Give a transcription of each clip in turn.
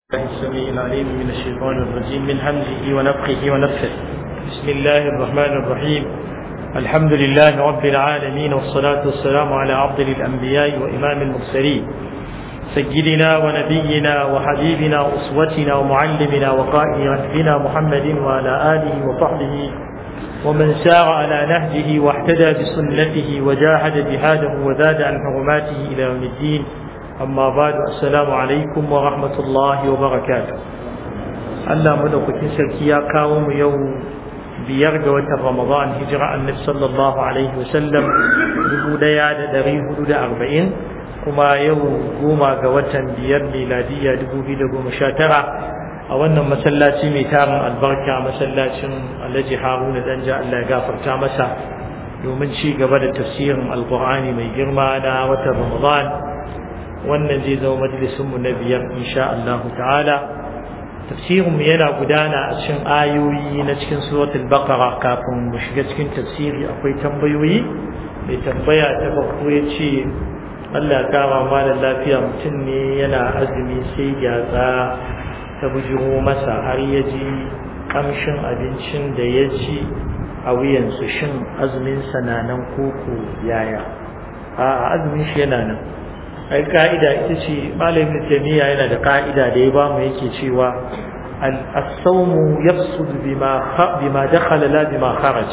السميع العليم من الشيطان الرجيم من همزه ونفخه ونفخه بسم الله الرحمن الرحيم الحمد لله رب العالمين والصلاة والسلام على عبد الأنبياء وإمام المرسلين سيدنا ونبينا وحبيبنا وأسوتنا ومعلمنا وقائد ركبنا محمد وعلى آله وصحبه ومن سار على نهجه واحتدى بسنته وجاهد جهاده وزاد عن حرماته إلى يوم الدين amma ba da assalamu alaikum wa rahmatullahi wa barakatu Allah madaukakin sarki ya kawo mu yau biyar ga watan Ramadan hijira annabi sallallahu alaihi wasallam dubu daya da dari hudu da arba'in kuma yau goma ga watan biyar miladiyya dubu biyu da goma sha tara a wannan masallaci mai tarin albarka masallacin alhaji haruna danja Allah ya gafarta masa domin ci gaba da tafsirin alkur'ani mai girma na watan Ramadan wannan zai zama majalisunmu na biyar insha Allah ta'ala tafsirinmu yana gudana a cikin ayoyi na cikin suratul baqara kafin mu shiga cikin tafsiri akwai tambayoyi mai tambaya ta farko ya ce Allah kama malam lafiya mutum ne yana azumi sai gyatsa ta bujiro masa har ya ji kamshin abincin da ya ci a wuyansu shin azumin na nan koko yaya a azumin shi yana nan ai ka'ida ita ce malamin jami'a yana da ka'ida da ya bamu yake cewa as-sawmu yafsud bima bima dakhala la bima kharaj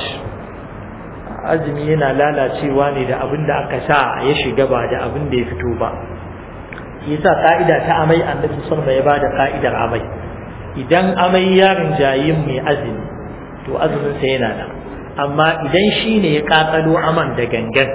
azumi yana lalacewa ne da abin da aka sa ya shiga ba da abin da ya fito ba yasa ka'ida ta amai annabi sallallahu ya bada ka'idar amai idan amai ya rinjayin mai azumi to azumin sa yana nan amma idan shine ya kakalo aman da gangan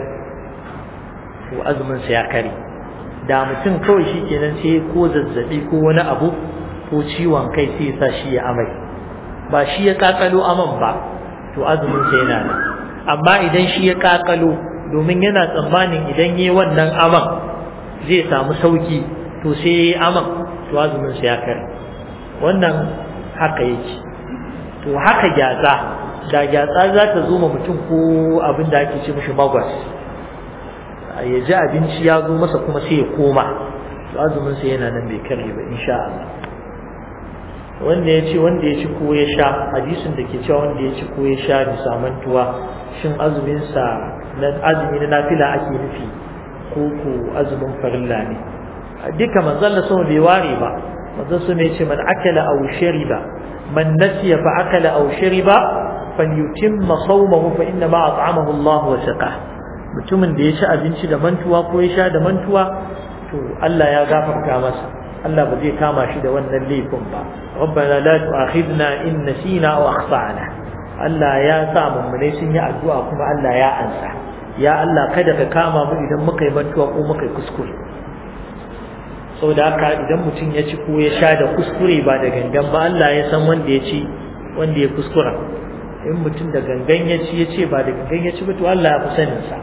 to azumin sa ya kare da mutum kawai shi kenan sai ko zazzabi ko wani abu ko ciwon kai sai ya sa shi ya amai ba shi ya kakalo aman ba to azumin sa yana nan amma idan shi ya kakalo domin yana tsammanin idan yi wannan aman zai samu sauki to sai ya yi aman to azumin sa ya kare wannan haka yake to haka gyatsa da gyatsa za ta zo ma mutum ko abin da ake ce mishi magwas ya ji abinci ya zo masa kuma sai ya koma azumin sa yana nan bai karye ba insha Allah wanda ya ce wanda ya ci ko ya sha hadisin da ke cewa wanda ya ci ko ya sha bisa mantuwa shin azumin sa na azumi na nafila ake nufi ko ko azumin farilla ne duka manzon Allah sama bai ware ba manzon sama ya ce man akala aw shariba man nasiya fa akala aw shariba falyutimma sawmahu fa inna ma at'amahu Allah wa saqah mutumin da ya ci abinci da mantuwa ko ya sha da mantuwa to Allah ya gafarta masa Allah ba zai kama shi da wannan laifin ba rabbana la tu'akhidna in nasina aw akhtana Allah ya sa mummune sun yi addu'a kuma Allah ya ansa ya Allah kada ka kama mu idan muka yi mantuwa ko muka yi kuskure saboda haka idan mutum ya ci ko ya sha da kuskure ba da gangan ba Allah ya san wanda ya ci wanda ya kuskura in mutum da gangan ya ci ya ce ba da gangan ya ci ba to Allah ya fi sanin sa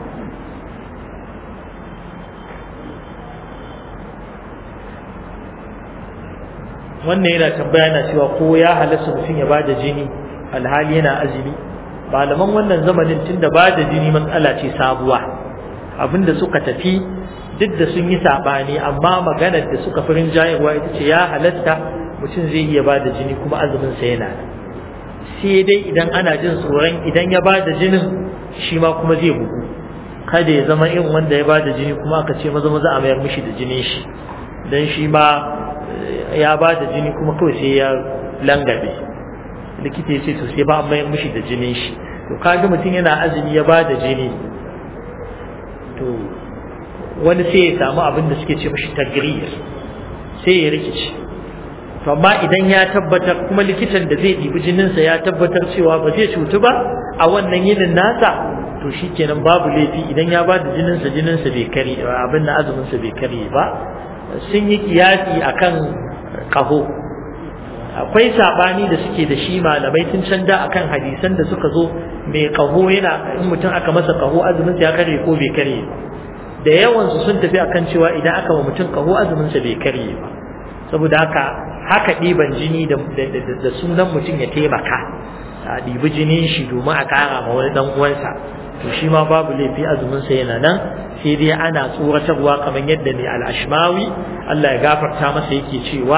wannan yana tambaya na cewa ko ya halasta mutum ya bada jini alhali yana azumi malaman wannan zamanin tunda bada jini matsala ce sabuwa abinda suka tafi duk da sun yi sabani amma maganar da suka fi rinjayarwa ita ce ya halatta mutum zai iya bada jini kuma azumin sa yana sai dai idan ana jin tsoron idan ya bada jinin shi ma kuma zai bugu kada ya zama irin wanda ya bada jini kuma aka ce maza maza a mayar mishi da jinin shi dan shi ma ya ba da jini kuma kawai sai ya langabe likita ya ce to sai ba a mayar mishi da jinin shi to kaga mutum yana azumi ya ba da jini to wani sai ya samu abin da suke ce mishi tagriyar sai ya rikici to amma idan ya tabbatar kuma likitan da zai ɗibi jininsa ya tabbatar cewa ba zai cutu ba a wannan yinin nasa to shikenan babu laifi idan ya ba da jininsa jininsa bai kare abin na azuminsa bai kare ba sun yi kiyasi akan kaho akwai sabani da suke da shi malamai tun canda akan hadisan da suka zo mai kaho yana in mutum aka masa kaho azumin ya kare ko bai kare ba da yawan su sun tafi akan cewa idan aka wa mutum kaho azumin sa bai kare ba saboda haka haka ɗiban jini da da sunan mutum ya taimaka a ɗibi jinin shi domin a ƙara ma wani ɗan uwansa to shi ma babu laifi azumin sa yana nan sai dai ana tsoratarwa kamar yadda ne al-ashmawi Allah ya gafarta masa yake cewa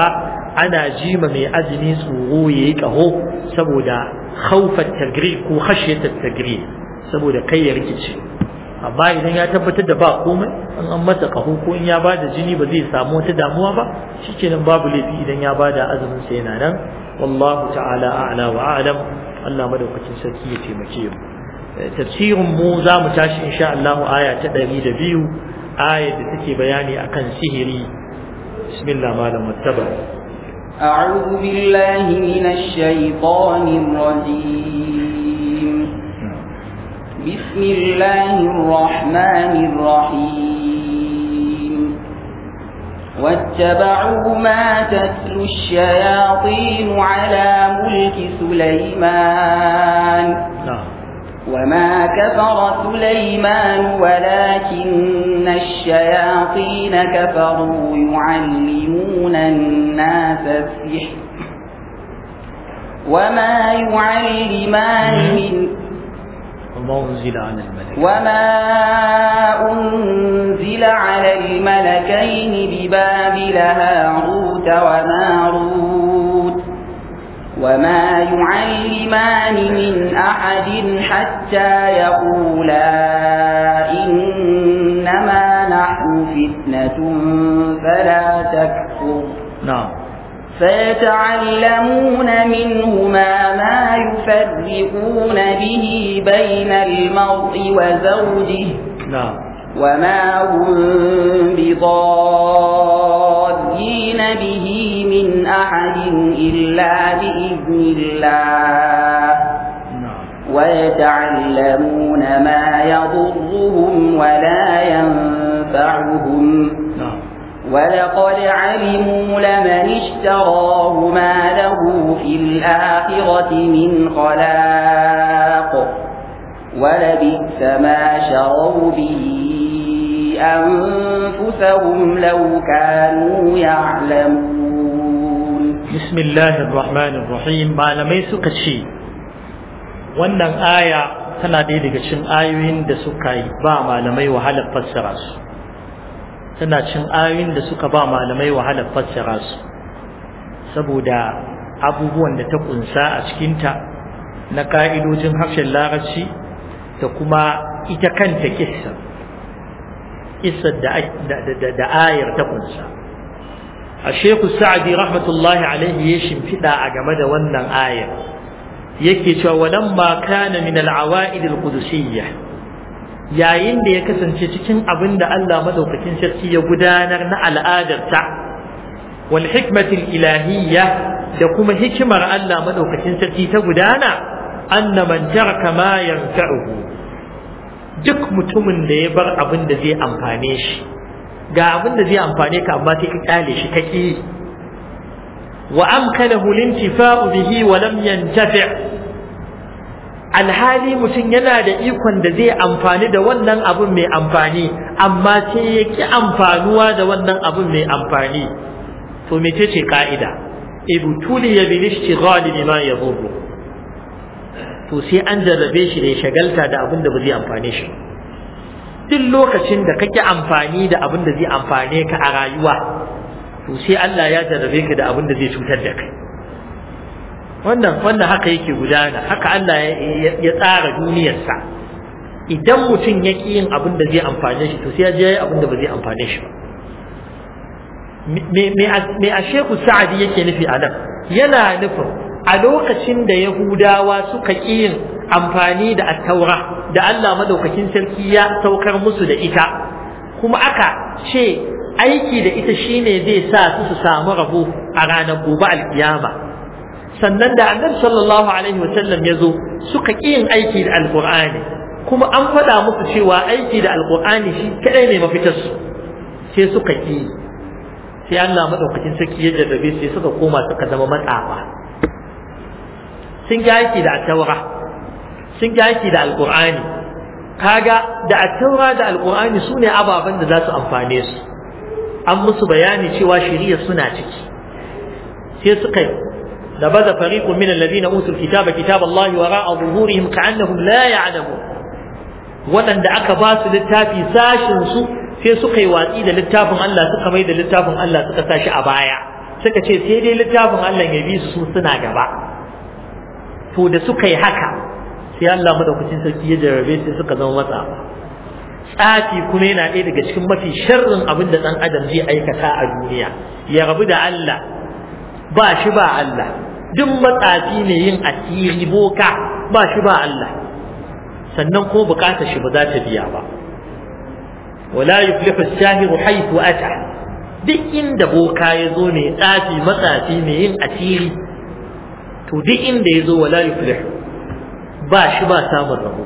ana jima mai azumi tsoro yayi kaho saboda khawfat tagri ko khashyat tagri saboda kai ya rikice amma idan ya tabbatar da ba komai an an masa kaho ko in ya bada jini ba zai samu wata damuwa ba shikenan babu laifi idan ya bada azumin sa yana nan wallahu ta'ala a'la wa a'lam Allah madaukakin sarki ya taimake mu tafsirin mu za mu tashi insha Allah aya ta 102 aya da take bayani akan sihiri bismillah malam muttaba أعوذ بالله من الشيطان الرجيم بسم الله الرحمن الرحيم واتبعوا ما تتلو الشياطين على ملك سليمان نعم وما كفر سليمان ولكن الشياطين كفروا يعلمون الناس السحر وما يعلمان من وما أنزل على الملك وما أنزل على الملكين ببابل هاروت وماروت وما يعلمان من أحد حتى يقولا إنما نحن فتنة فلا تكفر نعم فيتعلمون منهما ما يفرقون به بين المرء وزوجه نعم وما هم بضارين به من أحد إلا بإذن الله نعم ويتعلمون ما يضرهم ولا ينفعهم نعم ولقد علموا لمن اشتراه ما له في الآخرة من خلاق ولبئس ما شروا به أنفسهم لو كانوا يعلمون بسم الله الرحمن الرحيم malamai suka ce wannan aya tana ɗaya daga cikin ayoyin da suka yi ba malamai wahalar fassara su tana cin ayoyin da suka ba malamai wahalar fassara su saboda abubuwan da ta kunsa a cikinta na ka'idojin harshen larabci da kuma ita kanta kissa kissar da, da, da, da ayar ta kunsa a sheku sa'adi rahmatullahi alaihi ya shimfiɗa a game da wannan ayar yake cewa walamma kana min al-awa'id al-qudusiyyah yayin da ya kasance cikin abin da Allah madaukakin sarki ya gudanar na al'adarta wal hikmatil ilahiyya da kuma hikimar Allah madaukakin sarki ta gudana anna man taraka ma yanfa'uhu duk mutumin da ya bar abin da zai amfane shi ga abin da zai amfane ka amma sai ka kyale shi kake wa amkanahu lintifa'u bihi wa lam yantafi' alhali mutum yana da ikon da zai amfani da wannan abun mai amfani amma sai ya ki amfanuwa da wannan abun mai amfani to mece ce ka'ida ibtuli ya bil ishtighal bima yadhurru to sai an jarrabe shi da ya shagalta da abin da ba zai amfane shi duk lokacin da kake amfani da abin da zai amfane ka a rayuwa to sai Allah ya jarrabe ka da abin da zai cutar da kai wannan wannan haka yake gudana haka Allah ya tsara duniyarsa idan mutum ya ƙi yin abin da zai amfane shi to sai ya je abin da ba zai amfane shi ba me a sheku sa'adi yake nufi a nan yana nufin a lokacin da yahudawa suka ƙi yin amfani da attaura da Allah madaukakin sarki ya saukar musu da ita kuma aka ce aiki da ita shine zai sa su su samu rabo a ranar gobe alkiyama sannan da annabi sallallahu alaihi wasallam ya zo suka ƙi yin aiki da alƙur'ani kuma an faɗa musu cewa aiki da alƙur'ani shi kaɗai ne mafitarsu sai suka ƙi sai Allah maɗaukakin sarki ya jarrabe sai suka koma suka zama matsafa sun ga aiki da attaura sun ga aiki da alƙur'ani kaga da attaura da alƙur'ani su ne ababen da za su amfane su an musu bayani cewa shari'a suna ciki sai suka نبذ فريق من الذين أوتوا الكتاب كتاب الله وراء ظهورهم كأنهم لا يعلمون waɗanda aka ba su littafi sashin su sai suka yi watsi da littafin Allah suka mai da littafin Allah suka sa shi a baya suka ce sai dai littafin Allah ya bi su suna gaba to da suka yi haka sai Allah madaukakin sarki ya jarabe su suka zama matsafa tsafi kuma yana ɗaya daga cikin mafi sharrin abin da ɗan adam zai aikata a duniya ya rabu da Allah ba shi ba Allah duk matsafi ne yin asiri boka ba shi ba Allah sannan ko bukatar shi ba za ta biya ba wala yuflihu as-sahiru haythu ata duk inda boka ya zo mai tsafi matsafi mai yin asiri to duk inda ya zo wala yuflihu ba shi ba samun rabo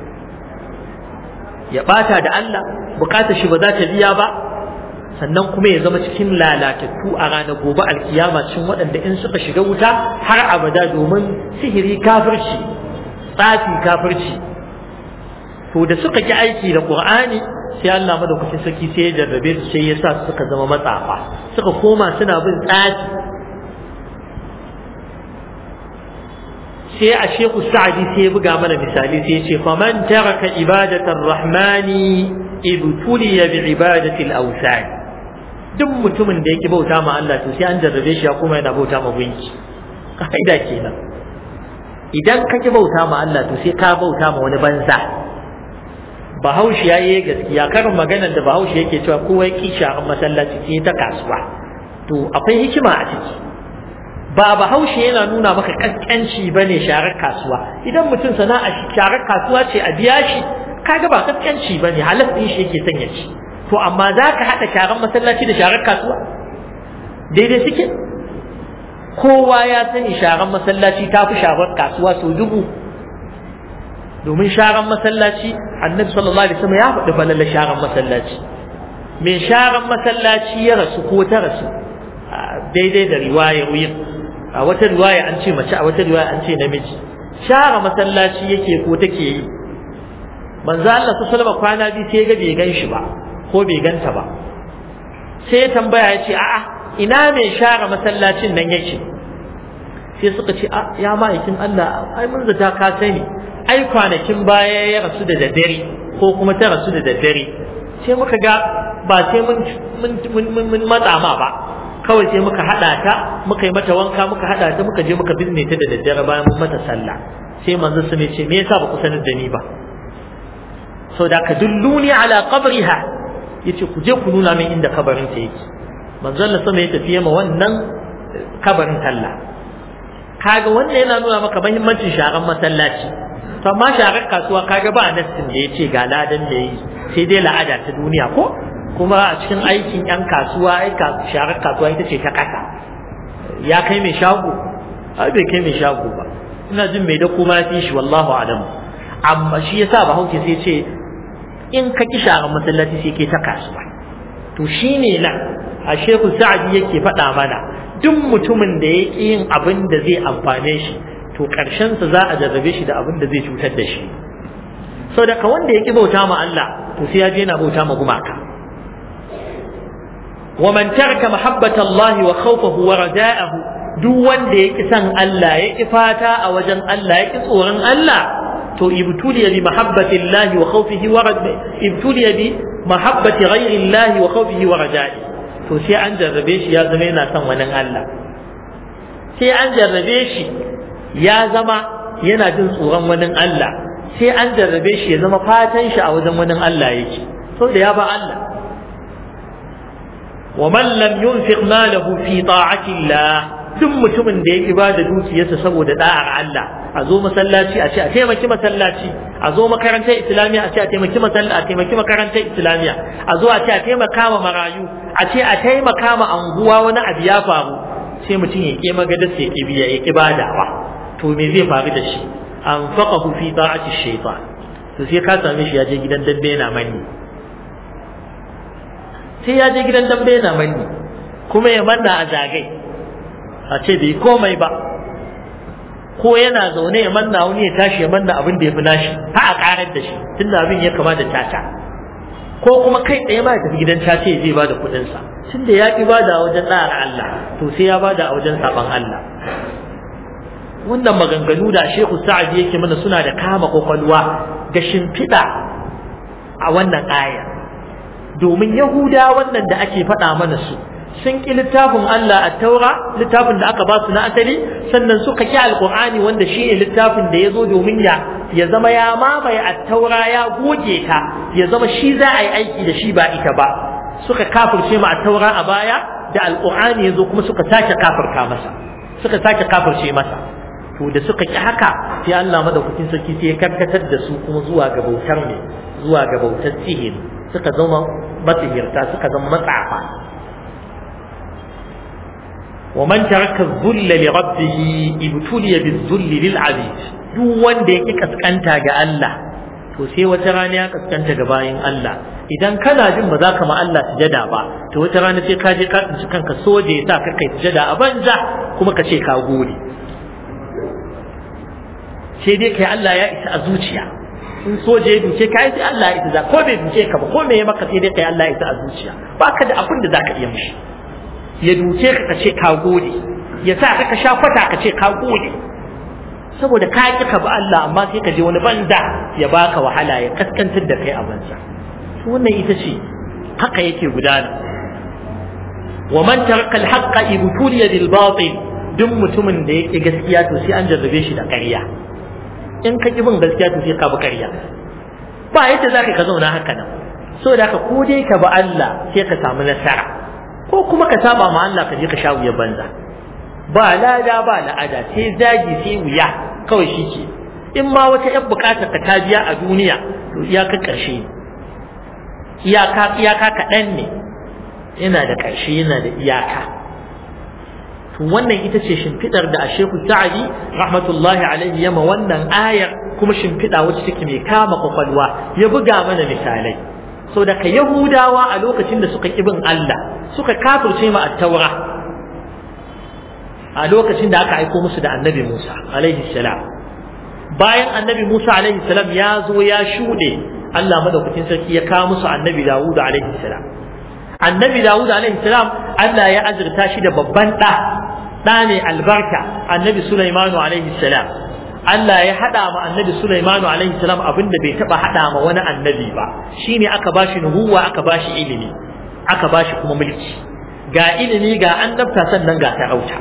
ya bata da Allah bukatar shi ba za ta biya ba sannan kuma ya zama cikin lalatattu a ranar gobe alkiyama cikin waɗanda in suka shiga wuta har abada domin sihiri kafirci tsafi kafirci to da suka ki aiki da qur'ani sai Allah madaukakin sarki sai ya jarrabe su sai ya sa suka zama matsafa suka koma suna bin tsafi sai a sheku sa'adi sai ya buga mana misali sai ya ce faman taraka ibadatar rahmani ibtuliya bi ibadatil awsan duk mutumin da yake bauta ma Allah to sai an jarrabe shi ya kuma yana bauta ma gunki kaida kenan idan ka ki bauta ma Allah to sai ka bauta ma wani banza bahaushe ya yi gaskiya karin maganar da bahaushe yake cewa kowa ya ki sharan masallaci sai ta kasuwa to akwai hikima a ciki ba bahaushe yana nuna maka kaskanci bane sharar kasuwa idan mutum sana'a sharar kasuwa ce a biya shi kaga ba kaskanci bane halas din shi yake sanya ci to amma za ka haɗa sharar masallaci da sharar kasuwa daidai suke kowa ya sani sharar masallaci ta fi sharar kasuwa sau dubu domin sharar masallaci annabi sallallahu alaihi wasallam ya faɗi falalla sharar masallaci mai sharar masallaci ya rasu ko ta rasu daidai da riwaya wuyin a wata riwaya an ce mace a wata riwaya an ce namiji share masallaci yake ko take yi manzo Allah sallallahu alaihi kwana biyu sai ga bai gan shi ba ko bai ganta ba sai ya tambaya ya ce a'a ina mai share masallacin nan yake sai suka ce a ya ma'aikin Allah ai mun zata ka sani ai kwanakin baya ya rasu da daddare ko kuma ta rasu da daddare sai muka ga ba sai mun mun mun matsa ma ba kawai sai muka hada ta muka yi mata wanka muka hada ta muka je muka bizne ta da daddare bayan mun mata sallah sai manzon su ne ce me yasa ba ku sanar da ni ba so da ka dulluni ala qabriha yace ku je ku nuna min inda kabarin ta yake manzon Allah sama ya tafi ma wannan kabarin talla kaga wannan yana nuna maka muhimmancin sharan masallaci to amma sharar kasuwa kaga ba nassin da yace ga ladan da yi sai dai la'ada ta duniya ko kuma a cikin aikin yan kasuwa ai sharar kasuwa ita ce ta kasa ya kai mai shago ai bai kai mai shago ba ina jin mai da kuma fi shi wallahu alam amma shi yasa ba hauke sai ce in ka ki sharar masallaci sai ke ta kasuwa to shine nan a shehu sa'adi yake faɗa mana duk mutumin da ya ƙi yin abin da zai amfane shi to ƙarshensa za a jarrabe shi da abin da zai cutar da shi sau daga wanda ya ƙi bauta ma Allah to sai ya je yana bauta ma gumaka wa man taraka mahabbata Allah wa khawfahu wa raja'ahu duk wanda ya ƙi san Allah ya ƙi fata a wajen Allah ya ƙi tsoron Allah to ibtuliya bi mahabbati Allah wa khawfihi wa ibtuliya bi mahabbati ghayri Allah wa khawfihi wa raja'i to sai an jarrabe shi ya zama yana son wani Allah sai an jarrabe shi ya zama yana jin tsoron wani Allah sai an jarrabe shi ya zama fatan shi a wajen wani Allah yake sau da ya ba Allah wa man lam yunfiq malahu fi ta'ati Allah duk mutumin da ya ba da dukiyarsa saboda da'ar Allah a zo masallaci a ce a taimaki masallaci a zo makarantar islamiyya a ce a taimaki masallaci a taimaki makarantar islamiyya a zo a ce a taimaka ma marayu a ce a taimaka ma anguwa wani abu ya faru sai mutum ya ƙi magadar sai ya biya ya ƙi badawa to me zai faru da shi an faqahu fi ta'ati shaytan to sai ka same shi ya je gidan dambe yana manni sai ya je gidan dambe yana manni kuma ya manna a zagai a ce bai komai ba ko yana zaune ya manna wani ya tashi ya manna abin da ya fi nashi ha a karar da shi tunda abin ya kama da tata ko kuma kai tsaye ma ya tafi gidan caca ya je ba da kuɗinsa tun da ya ƙi ba da wajen ɗara Allah to sai ya ba da a wajen saɓan Allah wannan maganganu da Shehu Sa'ad yake mana suna da kama kwakwalwa ga shimfiɗa a wannan aya domin Yahuda wannan da ake faɗa mana su sun ƙi littafin Allah a taura littafin da aka ba su na asali sannan suka ƙi alƙur'ani wanda shi ne littafin da ya zo domin ya ya zama ya mamaye a taura ya goge ta ya zama shi za a yi aiki da shi ba ita ba suka kafirce ma a taura a baya da alƙur'ani ya zo kuma suka sake kafirta masa suka sake kafirce masa to da suka ƙi haka sai Allah madaukakin sarki sai ya karkatar da su kuma zuwa ga bautar ne zuwa ga bautar sihiri suka zama matsihirta suka zama matsafa ومن ترك الذل لربه ابتلي بالذل للعبيد duk wanda ya ƙi kaskanta ga Allah to sai wata rana ya kaskanta ga bayin Allah idan kana jin ba za ka ma Allah sujada ba to wata rana sai ka je ka tsinci kanka soje ya sa ka kai sujada a banza kuma ka ce ka gode sai dai kai Allah ya isa a zuciya in soje ya duke ka sai Allah ya isa ko bai duke ka ba ko me ya maka sai dai kai Allah ya isa a zuciya baka da abin da zaka iya mishi ya duke ka kace ka gode ya sa ka sha kwata ka ce ka gode saboda ka ki ka ba Allah amma sai ka je wani banda ya baka wahala ya kaskantar da kai a banza wannan ita ce haka yake gudana wa man taraka al-haqqa ibtuliya bil batil duk mutumin da yake gaskiya to sai an jarrabe shi da ƙarya in ka ki bin gaskiya to sai ka bi ƙarya ba yadda zaka ka zauna haka nan saboda haka ko dai ka ba Allah sai ka samu nasara ko kuma ka saba ma Allah ka je ka sha wuya banza ba lada ba la'ada sai zagi sai wuya kawai shi ke in ma wata yan bukatar ka ta biya a duniya to iyaka ƙarshe iyaka iyaka kaɗan ne yana da ƙarshe yana da iyaka to wannan ita ce shimfiɗar da a shehu sa'adi rahmatullahi alaihi yama wannan ayar kuma shimfiɗa wacce take mai kama kwakwalwa ya buga mana misalai so daga yahudawa a lokacin da suka bin Allah suka kafirce ma at-taura a lokacin da aka aiko musu da annabi Musa alaihi salam bayan annabi Musa alaihi salam ya zo ya shuɗe Allah madaukakin sarki ya kawo musu annabi Dawud alaihi salam annabi Dawud alaihi salam Allah ya azurta shi da babban ɗa ɗa ne albarka annabi Sulaimanu alaihi salam Allah ya haɗa ma annabi Sulaimanu alaihi salam abin da bai taɓa haɗa ma wani annabi ba shine aka bashi nubuwa aka bashi ilimi aka bashi kuma mulki ga ilimi ga annabta sannan ga sarauta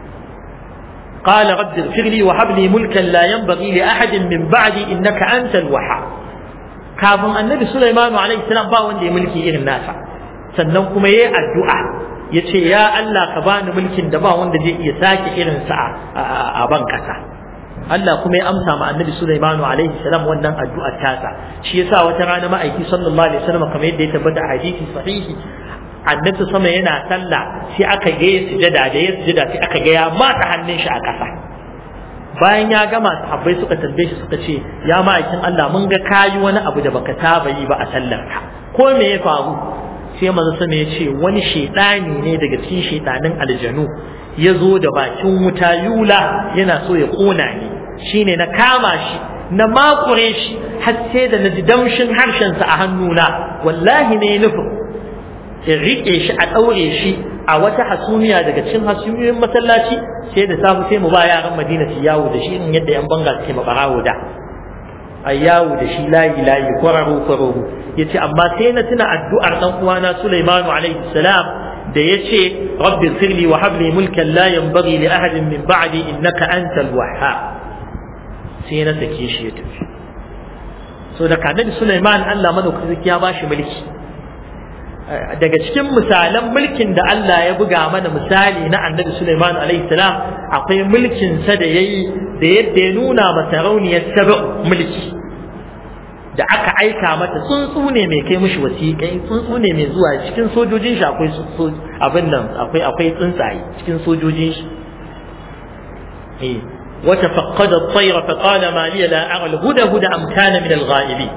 قال رب اغفر لي وهب لي ملكا لا ينبغي لأحد من بعدي إنك أنت الوهاب kafin annabi Sulaiman alaihi salam ba wanda ya mulki irin nasa sannan kuma yayi addu'a yace ya Allah ka bani mulkin da ba wanda zai iya sake irin sa a ban kasa Allah kuma ya amsa ma annabi Sulaiman alaihi salam wannan addu'ar tasa shi yasa wata rana ma'aiki sallallahu alaihi wasallam kamar yadda ya tabbata a hadisi sahihi annabi sama yana sallah sai aka ga ya sujada da ya sujada sai aka ga ya mata hannun shi a ƙasa bayan ya gama sahabbai suka tambaye shi suka ce ya ma'aikin Allah mun ga kayi wani abu da baka saba yi ba a sallar ka ko me ya faru sai manzo sama ya ce wani shedani ne daga cikin shedanin aljanu ya zo da bakin wuta yula yana so ya kona ni shine na kama shi na makure shi har sai da na ji damshin harshensa a hannuna wallahi ne nufin in riƙe shi a ɗaure shi a wata hasumiya daga cikin hasumiyoyin masallaci sai da safu sai mu ba yaran madina su yawo da shi in yadda yan banga suke mabarawo da a yawo da shi layi layi kwararo kwararo ya ce amma sai na tuna addu'ar ɗan uwana sulaimanu alaihi salam da ya ce rabbi sirli wa habli mulkan la yanbaghi li ahadin min ba'di innaka antal wahhab sai na sake shi ya tafi so da kanabi sulaiman Allah madaukakin ya bashi mulki daga cikin misalan mulkin da Allah ya buga mana misali na annabi Sulaiman alaihi salam akwai mulkin sa da yayi da yadda ya nuna masa rauniyar sab'u mulki da aka aika mata tsuntsu ne mai kai mishi wasiƙai tsuntsu ne mai zuwa cikin sojojin shi akwai abin nan akwai akwai tsuntsaye cikin sojojin shi eh وتفقد الطير فقال ما لي لا أرى الهدى هدى أم كان من الغائبين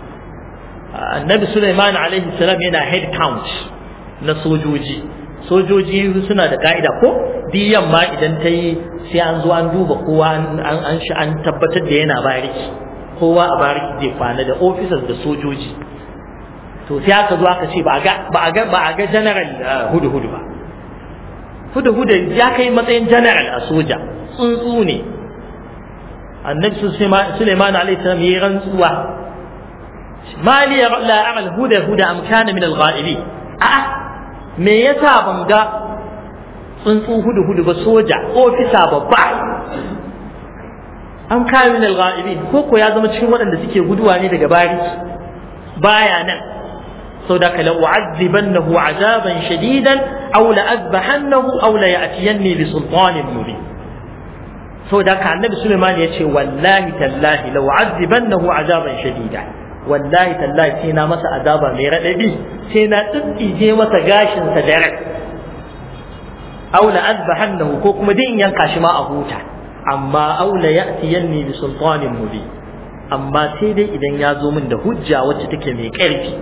annabi Sulaiman alaihi salam yana head count na sojoji sojoji suna da ka'ida ko diyan ma idan ta yi sai an zo an duba kowa an an shi an tabbatar da yana bariki kowa a bariki zai kwana da officers da sojoji to sai aka zo aka ce ba a ga ba a ga ba a ga general hudu hudu ba hudu hudu ya kai matsayin general a soja tsuntsu ne annabi Sulaiman alaihi salam yayi rantsuwa ما لي لا أرى الهدى هدى أم كان من الغائبين أه me yasa ban ga tsuntsu hudu hudu ba soja ofisa babba an kawo min al-ghaibin ko ko ya zama cikin waɗanda suke guduwa ne daga bariki baya nan sau da kala u'azzibannahu azaban shadidan aw la azbahannahu aw la ya'tiyanni bi sultanin mubin sau da ka annabi Sulaiman ya ce wallahi tallahi la u'azzibannahu azaban shadida wallahi tallahi sai na masa azaba mai radadi sai na tsitsije masa gashin sa da rai aw la azbahannahu ko kuma din yanka shi ma a huta amma aw la ya'tiyanni bi sultanin mubin amma sai dai idan ya zo min da hujja wacce take mai ƙarfi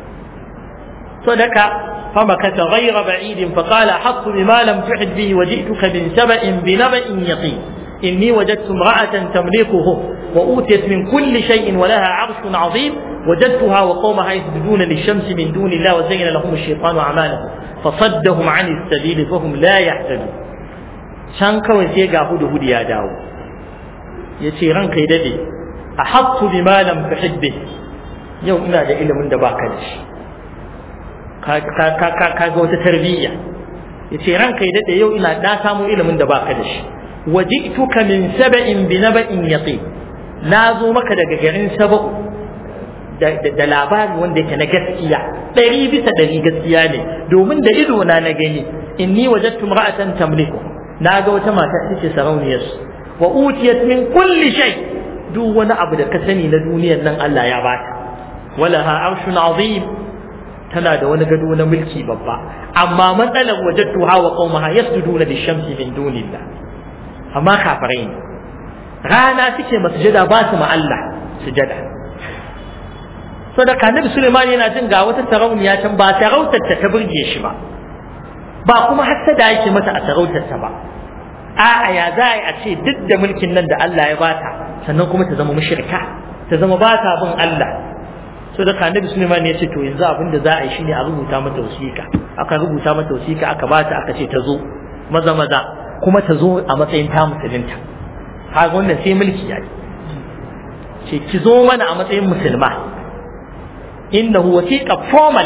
صدق فمكث غير بعيد فقال حط بما لم تحد به وجئتك من سبأ بنبأ يقين إني وجدت امرأة تملكهم وأوتيت من كل شيء ولها عرش عظيم وجدتها وقومها يسجدون للشمس من دون الله وزين لهم الشيطان أعمالهم فصدهم عن السبيل فهم لا يهتدون شان كوي سيغا هدو هدي يا داو يتي رانك يددي أحط بما لم تحد به يوم إنا دا إلى من دباك ka ga wata tarbiyya yace ranka ya dade yau ina da samu ilimin da baka da shi waji'tuka min sab'in bi naba'in yaqin na zo maka daga garin sab'u da labari wanda yake na gaskiya ɗari bisa ɗari gaskiya ne domin da ido na na gani inni wajadtu imra'atan tamliku na ga wata mata ita ce sarauniyar wa utiyat min kulli shay duk wani abu da ka sani na duniyar nan Allah ya bata walaha arshun azim tana da wani gado na mulki babba amma matsalar wajadtuha wa qaumaha yasjuduna lishamsi min dunillah amma kafirai ne rana suke masujada ba su ma Allah sujada sadaka nabi Sulaiman yana jin ga wata sarauniya can ba sarautar ta burge shi ba ba kuma hassada yake mata a sarautar ta ba a'a ya za a ce duk da mulkin nan da Allah ya bata sannan kuma ta zama mushrika ta zama ba ta bin Allah so da annabi Sulaiman ya ce to yanzu abin da za a yi shine a rubuta mata wasiƙa aka rubuta mata wasiƙa aka bata aka ce ta zo maza maza kuma ta zo a matsayin ta musulunta kaga wannan sai mulki yayi ce ki zo mana a matsayin musulma innahu wasiqa formal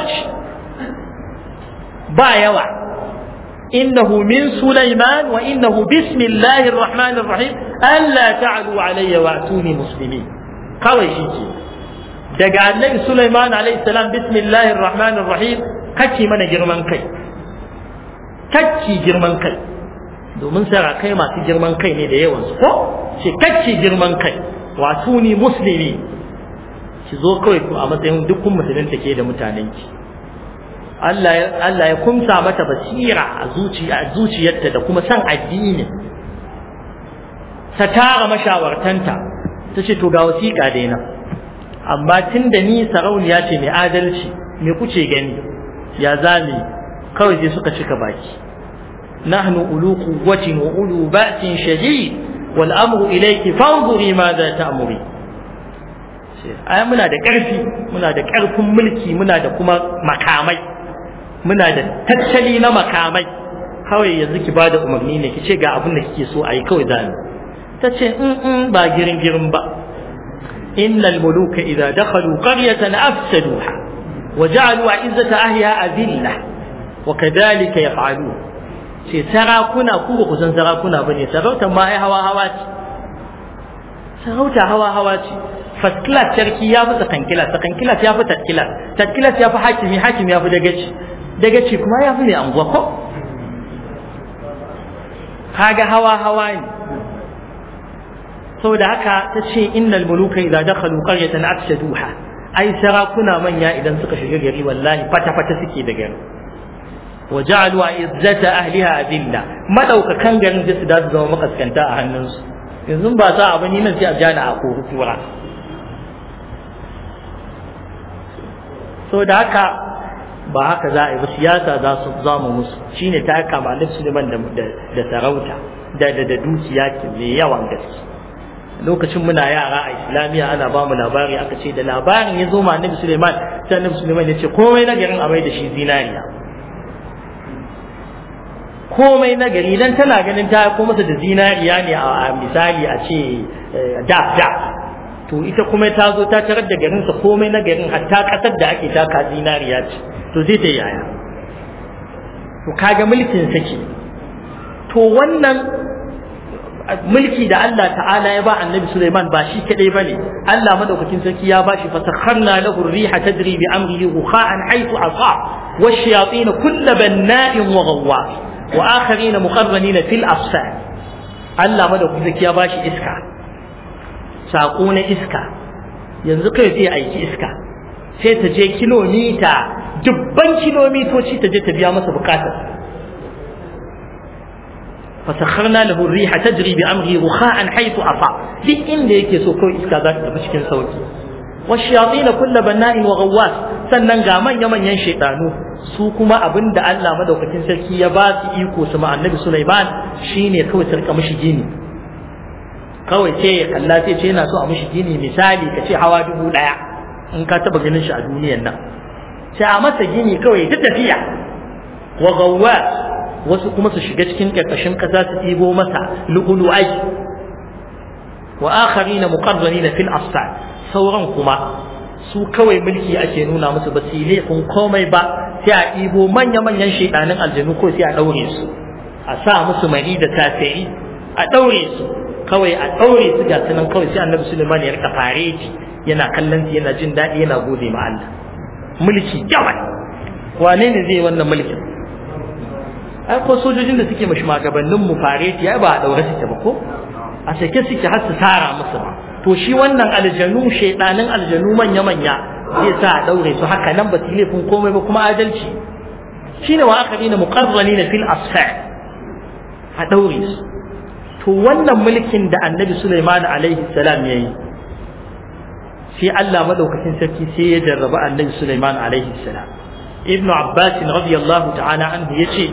ba yawa innahu min Sulaiman wa innahu bismillahir rahmanir rahim alla ta'lu alayya wa atuni muslimin kawai shi ke daga annabi Sulaiman alayhi salam bismillahir rahmanir rahim kake mana girman kai kake girman kai domin sarakai masu girman kai ne da yawan su ko ce kake girman kai wato ni muslimi ki zo kawai ku a matsayin dukkan musulun take da mutanen ki Allah Allah ya kumsa mata basira a zuciya a zuciyarta da kuma san addini ta tara mashawartanta ta ce to ga wasiƙa dai nan amma tun da ni sarauniya ce mai adalci me kuce gani ya zame kawai sai suka cika baki nahnu ulu quwwatin wa ulu ba'sin shadid wal amru ilayki fanzuri ma za ta'muri ai muna da ƙarfi muna da ƙarfin mulki muna da kuma makamai muna da tattali na makamai kawai yanzu ki bada umarni ne ki ce ga abin da kike so a yi kawai zani ta ce in ba girin girin ba إن الملوك إذا دخلوا قرية أفسدوها وجعلوا عزة أهلها أذلة وكذلك يفعلون sai sarakuna ku ba ku san sarakuna ba ne sarautar ma ai hawa hawa ce sarauta hawa hawa ce first class sarki ya fi second class second class ya fi third class third class ya fi hakimi hakimi ya fi dagaci dagaci kuma ya fi mai anguwa ko kaga hawa hawa ne saboda haka ta ce innal muluka idza dakhalu qaryatan afsaduha ai sarakuna manya idan suka shiga gari wallahi fata fata suke da gari wa ja'alu izzata ahliha adilla madaukakan garin da su da su zama makaskanta a hannunsu yanzu ba sa abu ni nan sai a jana a ko tura saboda haka ba haka za a yi ba siyasa za su zama musu shine ta kama Alif Suleiman da da sarauta da da dukiya mai yawan gaske lokacin muna yara a islamiyya ana ba mu labari aka ce da labarin ya zo ma annabi suleiman sai annabi suleiman ya ce komai na garin a mai da shi zinariya komai na gari dan tana ganin ta ko masa da zinariya ne a misali a ce da da to ita kuma ta zo ta tarar da garinsa komai na garin hatta kasar da ake taka zinariya ce to zai ta yaya to kaga mulkin sake to wannan mulki da Allah ta'ala ya ba annabi Sulaiman ba shi kadai bane Allah madaukakin sarki ya bashi fasakharna lahu ar-riha tajri bi amrihi rukha'an haythu asa wash-shayatin kull banna'in wa ghawwas wa akharin muqarranin fil afsad Allah madaukakin sarki ya bashi iska sako na iska yanzu kai sai aiki iska sai ta je kilomita dubban kilomitoci ta je ta biya masa bukatar فسخرنا له الريح تجري بأمره رخاء حيث أطاع duk inda yake so kawai iska za ta tafi cikin sauki والشياطين كل بناء وغواص sannan ga manya manyan shaidanu su kuma abinda Allah madaukakin sarki ya ba su iko su ma annabi Sulaiman shine kawai su rika mishi gini kawai ce ya kalla sai ce yana so a mishi gini misali ka ce hawa dubu daya in ka taba ganin shi a duniyar nan sai a masa gini kawai ta tafiya wa gawwas wasu kuma su shiga cikin ƙarƙashin ƙasa su ɗibo masa lu'ulu'ai wa akharina muqarranina fil asfal sauran kuma su kawai mulki ake nuna musu ba su laifin komai ba sai a ɗibo manya-manyan shaidanin aljanu ko sai a ɗaure su a sa musu mari da tasiri a ɗaure su kawai a ɗaure su ga sunan kawai sai annabi suleiman ya rika fareti yana kallon su yana jin daɗi yana gode ma Allah mulki yawan wane ne zai wannan mulkin ai ko sojojin da suke mashi magabannin mu fareti ai ba a daure suke ba ko a sake suke har su tara musu ba to shi wannan aljanu shaidanin aljanu manya manya zai sa a daure su haka nan ba su laifin komai ba kuma adalci shine wa akharina muqarranina fil asfar a daure su to wannan mulkin da annabi Sulaiman alaihi salam yayi sai Allah madaukakin sarki sai ya jarraba annabi Sulaiman alaihi salam ibnu abbas radiyallahu ta'ala anhu yace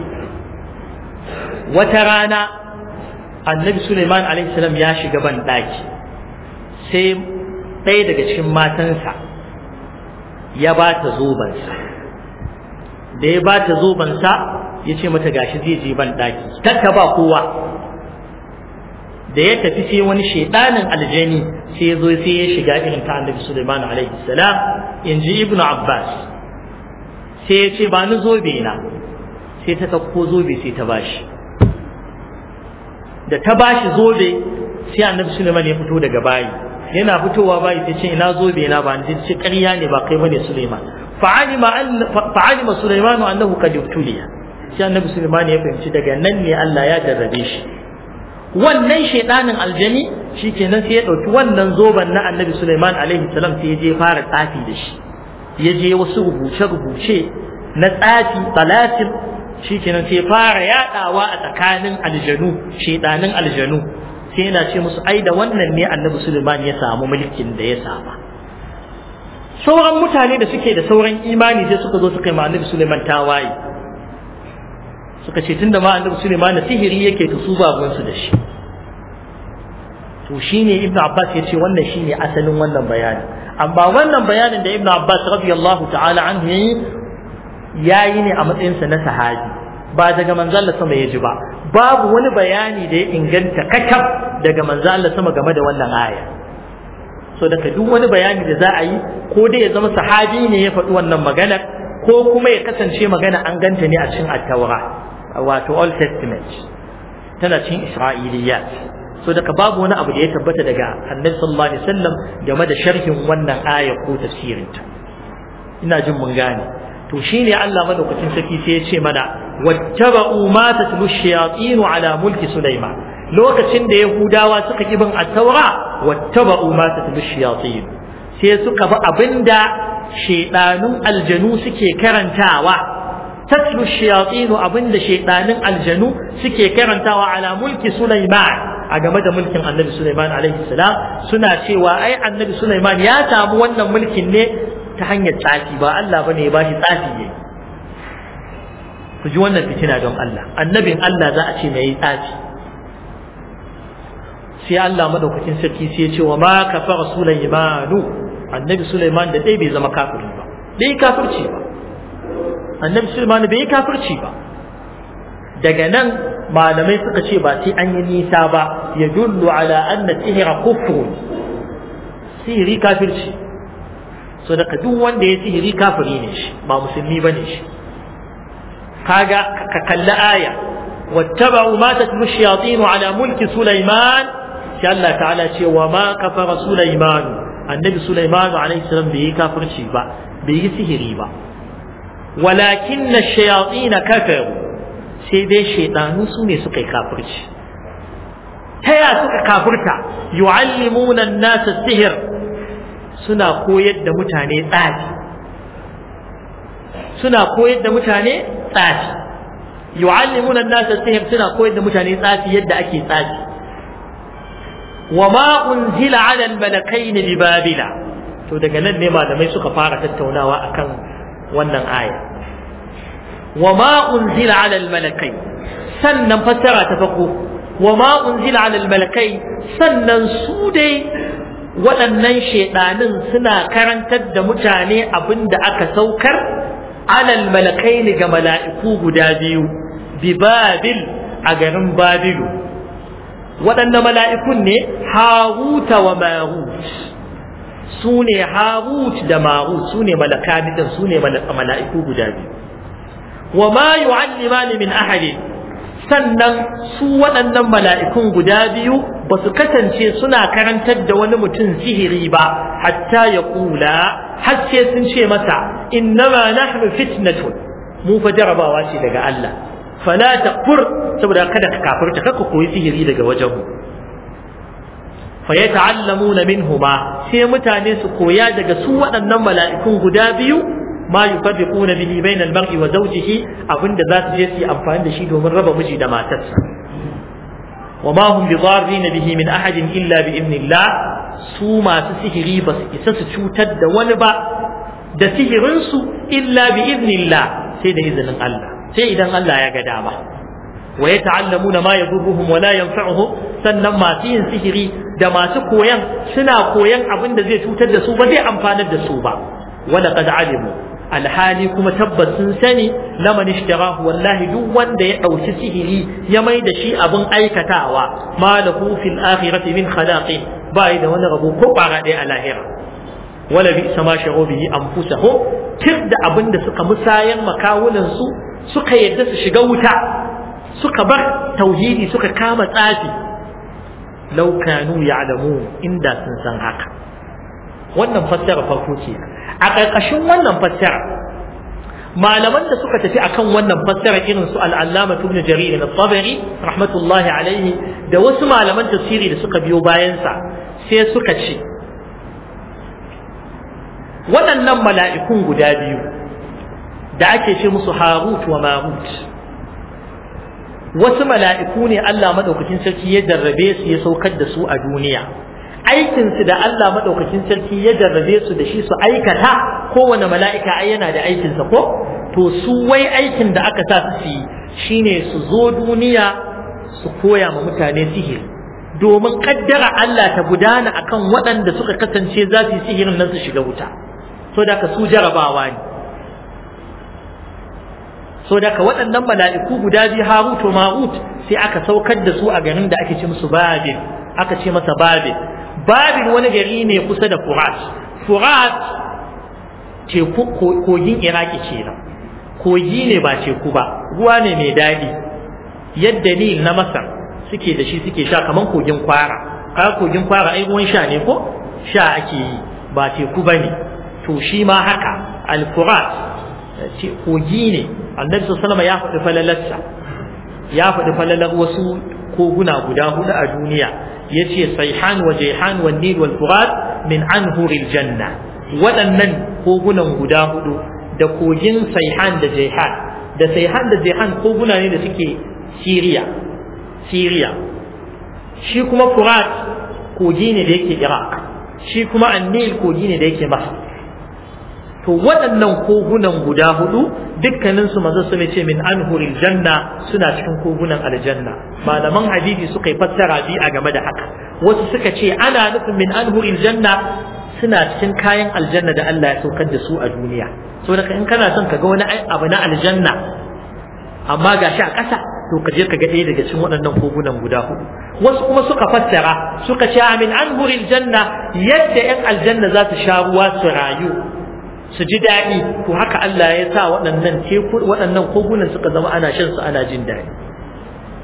wata rana annabi Suleiman alaihissalam ya shiga ban ɗaki sai ɗaya daga cikin matansa ya ba ta zobansa da ya ba ta zobansa ya ce mata gashi zai je ban ɗaki takka ba kowa da ya tafi sai wani shaidanin aljani sai ya zo sai ya shiga irin ta annabi Suleiman alaihissalam in ji ibnu abbas sai ya ce ba ni zobe na sai ta ɗauko zobe sai ta bashi da ta bashi zobe sai annabi Sulaiman ya fito daga bayi yana fitowa bayi sai ce ina zobe na ba ni ce ƙarya ne ba kai bane Sulaiman fa'alima fa'alima Sulaiman annahu qad ibtuliya sai annabi Sulaiman ya fahimci daga nan ne Allah ya jarrabe shi wannan shaidanin aljani shikenan sai ya dauki wannan zoben na annabi Sulaiman alaihi salam sai ya je fara tsafi da shi ya je wasu rubuce rubuce na tsafi talatin shi kenan sai fara yadawa a tsakanin aljanu shedanin aljanu sai yana ce musu ai da wannan ne annabi Sulaiman ya samu mulkin da ya saba sauran mutane da suke da sauran imani sai suka zo suka yi ma annabi Sulaiman tawaye suka ce tunda ma annabi Sulaiman sihiri yake to su babun su da shi to shine Ibn Abbas ya ce wannan shine asalin wannan bayani amma wannan bayanin da Ibn Abbas radiyallahu ta'ala anhu yayi ya yi ne a matsayinsa na sahabi ba daga manzo Allah sama ya ji ba babu wani bayani da ya inganta kakaf daga manzo Allah sama game da wannan aya so daga duk wani bayani da za a yi ko dai ya zama sahabi ne ya faɗi wannan magana ko kuma ya kasance magana an ganta ne a cikin at-taura wato old testament tana cikin isra'iliyat so daga babu wani abu da ya tabbata daga annabi sallallahu alaihi wasallam game da sharhin wannan aya ko tafsirinta ina jin mun gane to shine Allah madaukakin sarki sai ya ce mana wattaba'u ma tatlu shayatin ala mulki Sulaiman lokacin da Yahudawa suka ki bin at-Taura wattaba'u ma tatlu shayatin sai suka bi abinda shedanun aljanu suke karantawa tatlu shayatin abinda shedanun aljanu suke karantawa ala mulki Sulaiman a game da mulkin Annabi Sulaiman alaihi salam suna cewa ai Annabi Sulaiman ya samu wannan mulkin ne ta hanyar tsafi ba Allah bane ya bashi tsafi ne ku ji wannan fitina don Allah annabin Allah za a ce mai yi tsafi sai Allah madaukakin sarki sai ya ce wa ma kafara Sulaimanu annabi Sulaiman da dai bai zama kafiri ba bai kafirci ba annabi Sulaiman bai kafirci ba daga nan malamai suka ce ba sai an yi nisa ba ya dullu ala anna sihra kufrun sihiri kafirci so daga duk wanda ya sihiri kafiri ne shi ba musulmi ba ne shi kaga ka kalli aya wattaba'u ma tatlu shayatin ala mulki sulaiman sai Allah ta'ala ce wa ma kafara sulaiman annabi sulaiman alaihi salam bai yi kafirci ba bai yi sihiri ba walakin ash-shayatin kafaru sai dai shaydanu su ne suka yi kafirci ta ya suka kafirta yu'allimuna an-nasa sihir suna koyar da mutane tsafi suna koyar da mutane tsafi yu'allimuna an-nasa sihir suna koyar da mutane tsafi yadda ake tsafi wa ma unzila 'ala al-malakayn bi babila to daga nan ne malamai suka fara tattaunawa akan wannan aya wa ma unzila 'ala al-malakayn sannan fassara ta farko wa ma unzila 'ala al-malakayn sannan su dai waɗannan shaiɗanin suna karantar da mutane abin da aka saukar alal malakai ga mala'iku guda biyu bi babil a garin babilu waɗanne mala'ikun ne haruta wa marut su ne harut da marut su ne malakanitan su ne mala'iku guda biyu wa ma yu'allimani min ahadin sannan su waɗannan mala'ikun guda biyu ba su kasance suna karantar da wani mutum sihiri ba hatta ya kula har sai sun ce masa innama nahnu fitnatun mu fa jarabawa ce daga Allah fala takfur saboda kada ka kafirta kaka koyi sihiri daga wajen mu fa yata'allamuna minhuma sai mutane su koya daga su waɗannan mala'ikun guda biyu ma yufarriquna bihi bayna al-mar'i wa zawjihi abinda za su je su yi amfani da shi domin raba miji da matarsa wa ma hum bidarrin bihi min ahadin illa bi idnillah su masu sihiri ba su isa su cutar da wani ba da sihirin su illa bi idnillah sai da izinin Allah sai idan Allah ya ga dama wa yata'allamuna ma yadurruhum wa la yanfa'uhum sannan masu yin sihiri da masu koyan suna koyan abin da zai cutar da su ba zai amfanar da su ba wala qad alimu alhali kuma tabbas sun sani laman ishtarahu wallahi duk wanda ya dauki sihiri ya mai da shi abin aikatawa ma lahu fil akhirati min khalaqi bai da wani rabo ko bara ɗaya a lahira wala bi sama shago bihi anfusahum tir da abin da suka musayan makawunan su suka yadda su shiga wuta suka bar tauhidi suka kama tsafi law kanu ya'lamun inda sun san haka wannan fassara farko ce a ƙarƙashin wannan fassara malaman da suka tafi akan wannan fassara irin su al'allama ibn jarir al-tabari rahmatullahi alaihi da wasu malaman tafsiri da suka biyo bayansa sai suka ce waɗannan mala'ikun guda biyu da ake ce musu harut wa marut wasu mala'iku ne Allah madaukakin sarki ya jarrabe su ya saukar da su a duniya aikinsu da Allah maɗaukakin sarki ya jarrabe su da shi su aikata kowane mala'ika ai yana da aikinsa ko to su wai aikin da aka sa su yi shine su zo duniya su koya ma mutane sihiri domin kaddara Allah ta gudana akan waɗanda suka kasance za su yi sihirin nan su shiga wuta so da ka su jarabawa ne so da ka waɗannan mala'iku guda biyu Harut wa Marut sai aka saukar da su a garin da ake ce musu Babil aka ce masa Babil babin wani gari ne kusa da Furat. Furat teku kogin Iraki ce nan. Kogi ne ba teku ba, ruwa ne mai daɗi. Yadda Nil na Masar suke da shi suke sha kaman kogin kwara. Ka kogin kwara ai ruwan sha ne ko? Sha ake yi ba teku ba ne. To shi ma haka Al-Furat kogi ne. Annabi sallallahu ya faɗi falalarsa. Ya faɗi falalar wasu koguna guda hudu a duniya. yace sayhan wa jayhan wa nil wal furat min anhuril janna waɗannan kogunan guda hudu da kogin sayhan da jayhan da sayhan da jayhan koguna ne da suke Syria Syria shi kuma furat kogi ne da yake Iraq shi kuma annil kogi ne da yake Masar to waɗannan kogunan guda hudu dukkaninsu manzo sun ce min anhuril janna suna cikin kogunan aljanna malaman hadisi suka yi fassara bi a game da haka wasu suka ce ana nufin min anhuril janna suna cikin kayan aljanna da Allah ya saukar da su a duniya so da in kana son ka ga wani abu na aljanna amma ga shi a ƙasa to ka je ka ga ɗaya daga cikin waɗannan kogunan guda hudu wasu kuma suka fassara suka ce min anhuril janna yadda 'yan aljanna za su sha ruwa su rayu su ji daɗi to haka Allah ya sa waɗannan teku waɗannan kogunan suka zama ana shan su ana jin daɗi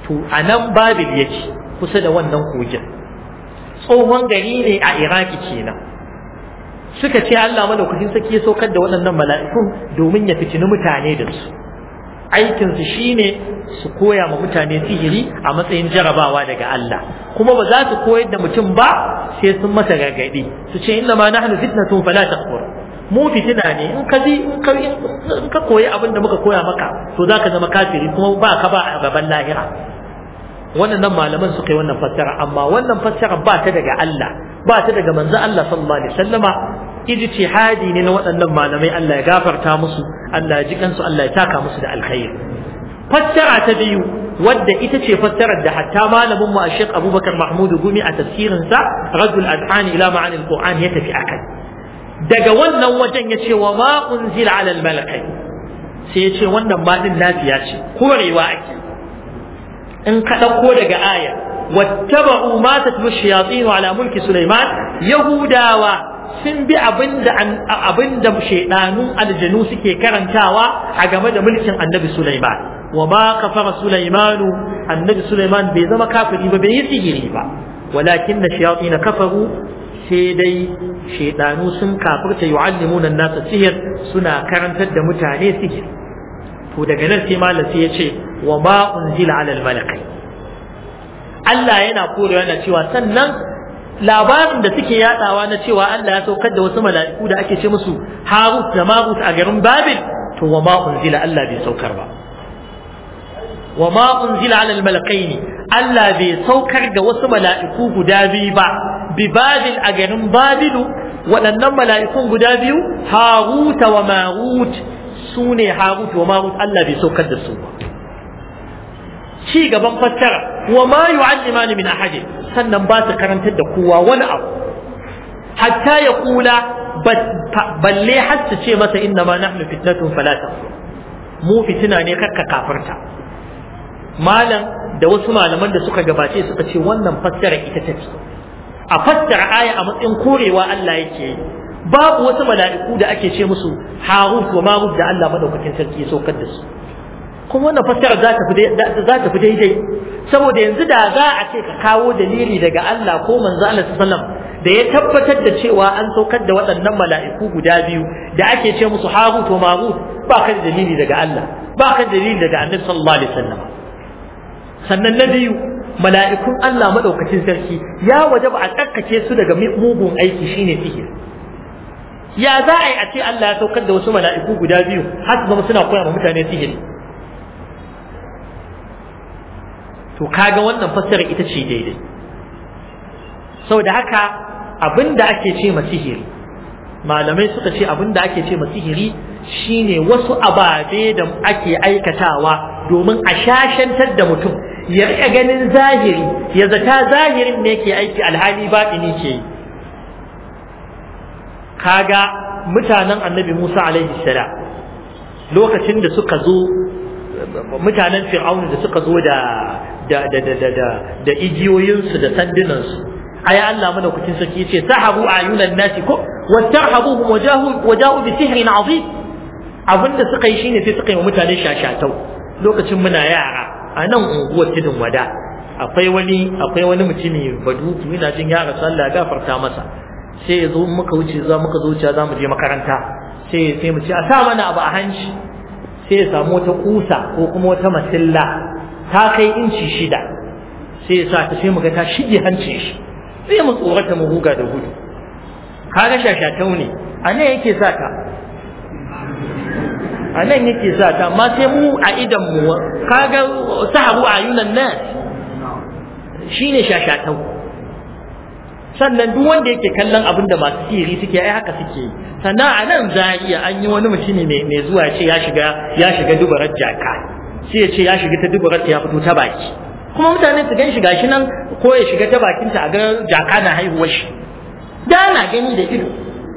to a nan babil yake kusa da wannan kogin tsohon gari ne a iraki kenan suka ce Allah madaukakin saki ya saukar da waɗannan mala'ikun domin ya fitini mutane da su aikinsu shine su koya ma mutane sihiri a matsayin jarabawa daga Allah kuma ba za su koyar da mutum ba sai sun masa gargaɗi su ce inna ma nahnu fitnatun fala takfur mu fitina ne in ka in ka koyi abin da muka koya maka to zaka zama kafiri kuma ba ka ba a gaban lahira wannan malaman suka yi wannan fassara amma wannan fassara ba ta daga Allah ba ta daga manzo Allah sallallahu alaihi wasallama ijtihadi ne na waɗannan malamai Allah ya gafarta musu Allah ya ji kansu Allah ya taka musu da alkhairi fassara ta biyu wadda ita ce fassarar da hatta malamin mu Sheikh Abubakar Mahmud Gumi a tafsirin sa Radul Adhan ila ma'ani al-Qur'an ya tafi akai daga wannan wajen ya ce wa ma unzila ala al-malakai sai ya ce wannan ma din lafiya ce korewa ake in ka ɗauko daga aya wattaba'u ma tatlu shayatin ala mulki Sulaiman yahudawa sun bi abinda abinda shaydanun aljanu suke karantawa a game da mulkin annabi Sulaiman wa ma kafara Sulaiman annabi Sulaiman bai zama kafiri ba bai yi sihiri ba walakin da shayatin kafaru sai dai shaydanu sun kafirta yu'allimuna an-nasa sihir suna karantar da mutane sihiri to daga nan sai malam sai ya ce wa ma unzila ala al-malakai Allah yana korewa yana cewa sannan labarin da suke yadawa na cewa Allah ya saukar da wasu mala'iku da ake ce musu Harut da Marut a garin Babil to wa ma unzila Allah bai saukar ba wa ma unzila ala al-malakaini Allah bai saukar da wasu mala'iku guda biyu ba bi Babil a garin Babilu waɗannan mala'ikun guda biyu Harut wa Marut su ne Harut wa Marut Allah bai saukar da su ba ci gaban fassara wa ma yu'allimani min ahadin sannan ba su karantar da kowa wani abu hatta ya kula balle har su ce masa inna ma nahnu fitnatun fala takfur mu fitina ne kakka kafirta malam da wasu malaman da suka gabace suka ce wannan fassara ita take a fassara aya a matsayin korewa Allah yake yi babu wasu mala'iku da ake ce musu harut wa marut da Allah madaukakin sarki ya saukar da su kuma wannan fassara za ta fi daidai saboda yanzu da za a ce ka kawo dalili daga Allah ko manzo Allah sallam da ya tabbatar da cewa an saukar da waɗannan mala'iku guda biyu da ake ce musu harut wa marut ba ka da dalili daga Allah ba ka da dalili daga annabi sallallahu alaihi wasallam sannan na biyu mala'ikun Allah madaukakin sarki ya wajaba a tsarkake su daga mugun aiki shine sihiri ya za a yi a ce Allah ya saukar da wasu mala'iku guda biyu har su zama suna koya ma mutane sihiri to kaga wannan fassara ita ce daidai saboda haka abinda ake ce ma sihiri malamai suka ce abinda ake ce ma sihiri shine wasu ababe da ake aikatawa domin a shashantar da mutum ya riƙa ganin zahiri ya zata zahirin ne ke aiki alhali baɗini ke yi kaga mutanen annabi Musa alaihi salam lokacin da suka zo mutanen fir'aun da suka zo da da da da da da, da igiyoyinsu da sandunansu ai Allah madaukakin sarki yace sahabu ayunan nasi ko wastarhabuhum wajahu waja'u bi sihrin azim abinda suka yi shine sai suka yi wa mutane shashatau lokacin muna yara a nan unguwar tudun wada akwai wani akwai wani mutumi baduku ina jin yara sallah gafarta masa sai ya zo muka wuce za muka zo wuce za mu je makaranta sai sai mu ce a sa mana abu a hanci sai ya samu wata kusa ko kuma wata masilla ta kai inci shida sai ya sa ta sai mu ga ta shige hancin shi sai mu tsorata mu huga da gudu kaga shashatau ne a nan yake sa ta a nan yake sa ta amma sai mu a idan mu kaga sahabu ayunan nas shine shashatau sannan duk wanda yake kallon abin da masu sihiri suke ai haka suke sannan a nan za a iya an yi wani mutumi mai zuwa ya ce ya shiga ya shiga dubarar jaka sai ya ce ya shiga ta dubarar ya fito ta baki kuma mutane su gan shi gashi nan ko ya shiga ta bakinta a ga jaka na haihuwar shi da na gani da ido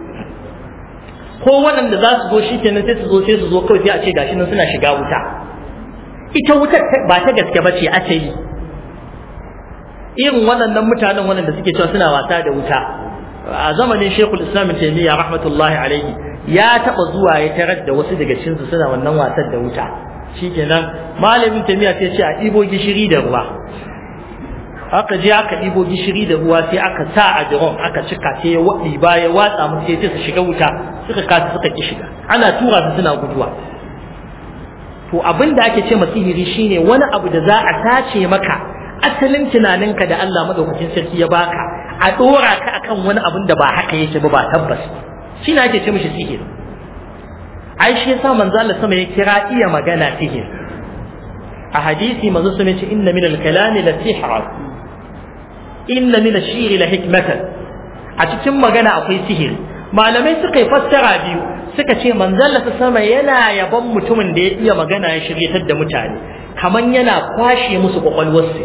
ko waɗanda za su zo shi kenan sai su zo sai su zo kawai sai a ce gashi nan suna shiga wuta ita wutar ba ta gaske ba ce asali irin waɗannan mutanen waɗanda suke cewa suna wasa da wuta a zamanin shekul islam taimiyya rahmatullahi alaihi ya taɓa zuwa ya tarar da wasu daga cikinsu suna wannan wasan da wuta shikenan malamin tamiya sai ce a ɗibo gishiri da ruwa aka je aka ɗibo gishiri da ruwa sai aka sa a jiron aka cika sai ya waɗi ba ya watsa musu sai su shiga wuta suka kasa suka ki shiga ana tura su suna guduwa to abin da ake ce masihiri shine wani abu da za a tace maka asalin tunaninka da Allah madaukakin sarki ya baka a dora ka akan wani abin da ba haka yake ba ba tabbas shi ne ake ce mishi sihiri ai shi yasa manzo Allah sama ya kira iya magana sihiri a hadisi manzo sun ce inna min al-kalami la sihra inna min ash-shiri la hikmatan a cikin magana akwai sihiri malamai suka yi fassara biyu suka ce manzalla ta sama yana yaban mutumin da ya iya magana ya shiryatar da mutane kaman yana kwashe musu kwakwalwarsu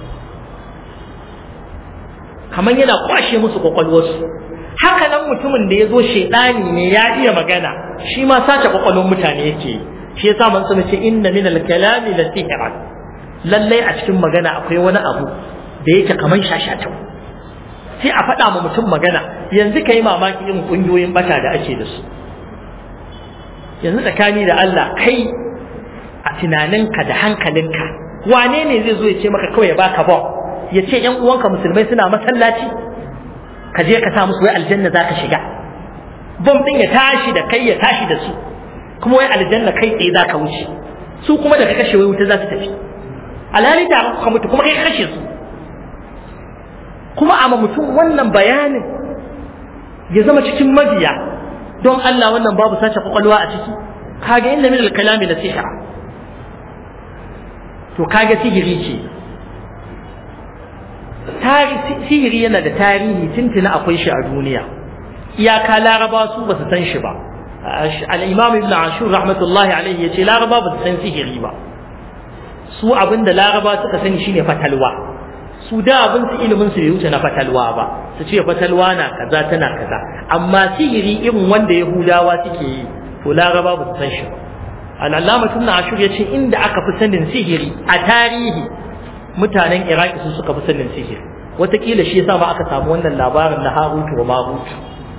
kaman yana kwashe musu kwakwalwarsu haka nan mutumin da ya zo shaidani ne ya iya magana shi ma sace kwakwalwar mutane yake shi yasa man sama ce inna min al-kalami la sihran lallai a cikin magana akwai wani abu da yake kaman shashatau sai a faɗa ma mutum magana yanzu ka yi mamaki irin ƙungiyoyin bata da ake da su yanzu tsakani da Allah kai a tunaninka da hankalinka wane ne zai zo ya ce maka kawai ya baka ba ya ce ƴan uwanka musulmai suna masallaci ka je ka sa musu wai aljanna za ka shiga bom ɗin ya tashi da kai ya tashi da su kuma wai aljanna kai tsaye za ka wuce su kuma da ka kashe wai wuta za su tafi alhali da ka mutu kuma kai ka kashe su kuma a mutum wannan bayanin ya zama cikin mabiya don Allah wannan babu sace kwakwalwa a ciki kaga inda min al-kalami la sihra to kaga sihiri ce sihiri yana da tarihi tuntuna akwai shi a duniya iyaka laraba su ba su san shi ba al-imam ibn ashur rahmatullahi alaihi yace laraba ba su san sihiri ba su abinda laraba suka sani shine fatalwa su da abin su ilimin su bai wuce na fatalwa ba su ce fatalwa na kaza tana kaza amma sihiri irin wanda yahudawa suke yi to laraba ba su san shi ba al'allama tun ashur ya ce inda aka fi sanin sihiri a tarihi mutanen iraki su suka fi sanin sihiri wataƙila shi yasa ba aka samu wannan labarin na harutu wa marutu